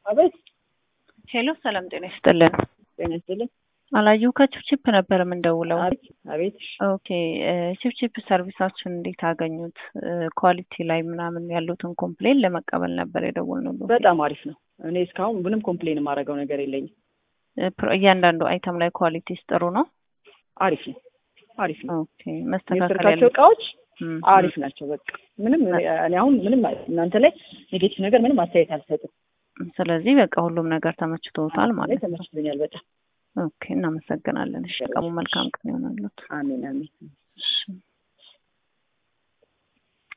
አቤት ሄሎ ሰላም ጤና ይስጥልን። ጤና ይስጥልኝ። አላዩ ከቺፕቺፕ ነበር የምንደውለው። አቤት አቤት። ኦኬ ቺፕቺፕ ሰርቪሳችን እንዴት አገኙት? ኳሊቲ ላይ ምናምን ያሉትን ኮምፕሌን ለመቀበል ነበር የደወልነው። በጣም አሪፍ ነው። እኔ እስካሁን ምንም ኮምፕሌን የማደርገው ነገር የለኝም። እያንዳንዱ አይተም ላይ ኳሊቲስ ጥሩ ነው። አሪፍ ነው። አሪፍ ነው። ኦኬ መስተካከል የሰርካቸው እቃዎች አሪፍ ናቸው። በቃ ምንም እኔ አሁን ምንም እናንተ ላይ ኔጌቲቭ ነገር ምንም አስተያየት አልሰጥም። ስለዚህ በቃ ሁሉም ነገር ተመችቶታል ማለት ነው። ተመችቶኛል በጣም ኦኬ እናመሰግናለን። እሺ ቀሙ መልካም ቀን ይሆናሉት። አሜን አሜን። እሺ